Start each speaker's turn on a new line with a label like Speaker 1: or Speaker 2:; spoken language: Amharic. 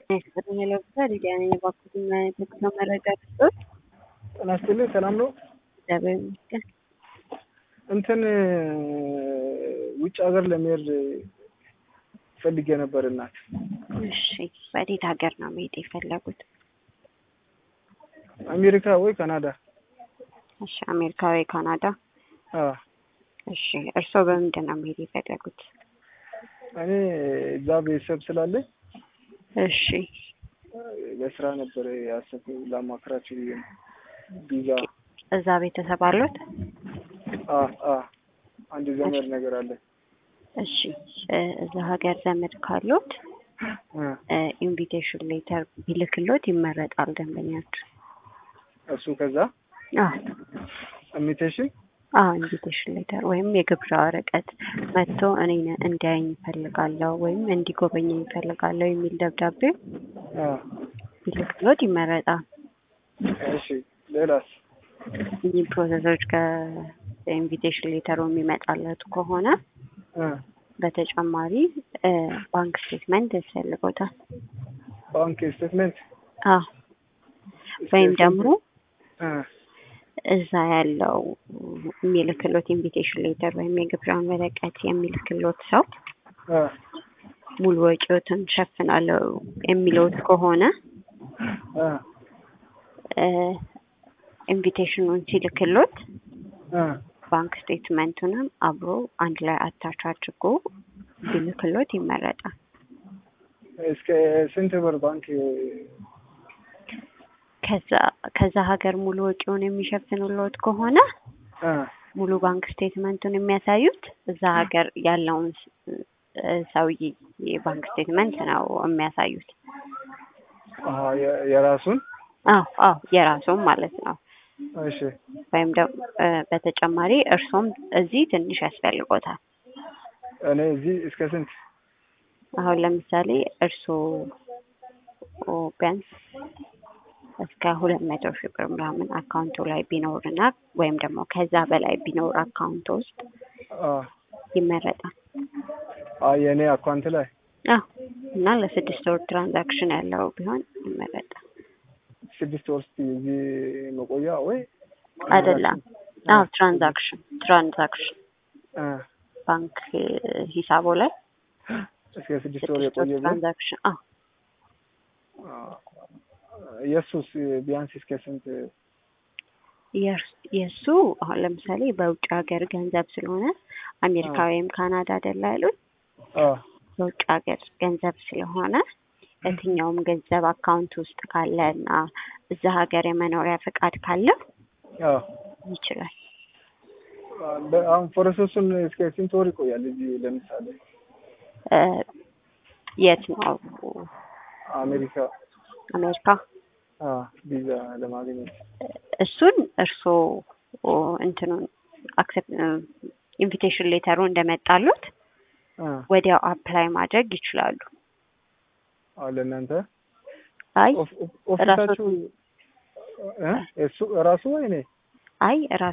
Speaker 1: ይስጥልኝ ለብሳ ሊዲያ ነኝ። የባኩትን ትክክል መረጃ ልስጦት።
Speaker 2: ጤና ይስጥልኝ። ሰላም ነው?
Speaker 1: እግዚአብሔር ይመስገን።
Speaker 2: እንትን ውጭ ሀገር ለመሄድ ፈልጌ ነበር እናት።
Speaker 1: እሺ፣ ወዴት ሀገር ነው መሄድ የፈለጉት?
Speaker 2: አሜሪካ ወይ ካናዳ?
Speaker 1: እሺ፣ አሜሪካ ወይ ካናዳ?
Speaker 2: አዎ።
Speaker 1: እሺ፣ እርስዎ በምንድን ነው መሄድ የፈለጉት?
Speaker 2: እኔ እዛ ቤተሰብ ስላለኝ
Speaker 1: እሺ፣
Speaker 2: ለስራ ነበር ያሰብኩት ላማክራችሁ ብዬ ነው። ቪዛ
Speaker 1: እዛ ቤተሰብ አሉት?
Speaker 2: አ አ አንድ ዘመድ ነገር አለ።
Speaker 1: እሺ፣ እዛ ሀገር ዘመድ ካሉት
Speaker 2: እ
Speaker 1: ኢንቪቴሽን ሌተር ቢልክሎት ይመረጣል ደንበኛችሁ።
Speaker 2: እሱ ከዛ
Speaker 1: አዎ
Speaker 2: ኢንቪቴሽን
Speaker 1: አዎ ኢንቪቴሽን ሌተር ወይም የግብዣ ወረቀት መጥቶ እኔን እንዲያየኝ ይፈልጋለሁ ወይም እንዲጎበኘኝ ይፈልጋለሁ የሚል ደብዳቤ
Speaker 2: አ
Speaker 1: ቢልክሎት ይመረጣል።
Speaker 2: እሺ ሌላስ?
Speaker 1: እኚህ ፕሮሰሶች ከኢንቪቴሽን ሌተሩ የሚመጣለት ከሆነ
Speaker 2: እ
Speaker 1: በተጨማሪ ባንክ ስቴትመንት ያስፈልጎታል።
Speaker 2: ባንክ ስቴትመንት
Speaker 1: አዎ ወይም ደግሞ
Speaker 2: እ
Speaker 1: እዛ ያለው የሚልክሎት ኢንቪቴሽን ሌተር ወይም የግብዣን ወረቀት የሚልክሎት ሰው
Speaker 2: እ
Speaker 1: ሙሉ ወጪዎትን ሸፍናለሁ የሚለውት ከሆነ
Speaker 2: እ
Speaker 1: ኢንቪቴሽኑን ሲልክሎት
Speaker 2: እ
Speaker 1: ባንክ ስቴትመንቱንም አብሮ አንድ ላይ አታች አድርጎ ቢልክሎት ይመረጣል።
Speaker 2: እስከ ስንት ብር ባንክ
Speaker 1: ከዛ ከዛ ሀገር ሙሉ ወጪውን የሚሸፍኑልዎት ከሆነ
Speaker 2: እ
Speaker 1: ሙሉ ባንክ ስቴትመንቱን የሚያሳዩት እዛ ሀገር ያለውን ሰውዬ የባንክ ስቴትመንት ነው የሚያሳዩት።
Speaker 2: አሀ የ- የራሱን
Speaker 1: አዎ አዎ የራሱም ማለት ነው።
Speaker 2: እሺ
Speaker 1: ወይም ደግሞ በተጨማሪ እርሶም እዚህ ትንሽ ያስፈልጎታል።
Speaker 2: እኔ እዚህ እስከ ስንት
Speaker 1: አሁን ለምሳሌ እርሶ ቢያንስ እስከ ሁለት መቶ ሺህ ብር ምናምን አካውንቱ ላይ ቢኖርና ወይም ደግሞ ከዛ በላይ ቢኖር አካውንቱ ውስጥ
Speaker 2: አ
Speaker 1: ይመረጣል።
Speaker 2: አ የኔ አካውንት ላይ
Speaker 1: አዎ እና ለስድስት ወር ትራንዛክሽን ያለው ቢሆን ይመረጣል።
Speaker 2: ስድስት ወር እስኪ እዚህ መቆያ ወይ
Speaker 1: አይደለም። አዎ ትራንዛክሽን ትራንዛክሽን
Speaker 2: እ
Speaker 1: ባንክ ሂሳቦ ላይ
Speaker 2: እስከ ስድስት ወር
Speaker 1: ስድስት ወር
Speaker 2: የቆየ ብሎ
Speaker 1: ትራንዛክሽን አዎ
Speaker 2: የእሱስ ቢያንስ እስከ ስንት
Speaker 1: የእርስ- የእሱ አሁን ለምሳሌ በውጭ ሀገር ገንዘብ ስለሆነ አሜሪካ ወይም ካናዳ አይደለ ያሉት
Speaker 2: አ
Speaker 1: በውጭ ሀገር ገንዘብ ስለሆነ የትኛውም ገንዘብ አካውንት ውስጥ ካለ እና እዛ ሀገር የመኖሪያ ፈቃድ ካለ
Speaker 2: አ
Speaker 1: ይችላል።
Speaker 2: በ- አሁን ፕሮሰሱን እስከ ስንት ወር ይቆያል? እዚህ ለምሳሌ
Speaker 1: እ የት ነው
Speaker 2: አሜሪካ
Speaker 1: አሜሪካ?
Speaker 2: አ ቪዛ ለማግኘት
Speaker 1: እሱን እርስዎ እንትኑን አክሰፕት ኢንቪቴሽን ሌተሩ እንደመጣሉት
Speaker 2: አ
Speaker 1: ወዲያው አፕላይ ማድረግ ይችላሉ።
Speaker 2: አዎ ለእናንተ
Speaker 1: አይ
Speaker 2: ኦፍ- ኦፍ- ኦፊሳችሁ እ እሱ ራሱ ወይ እኔ
Speaker 1: አይ ራሱ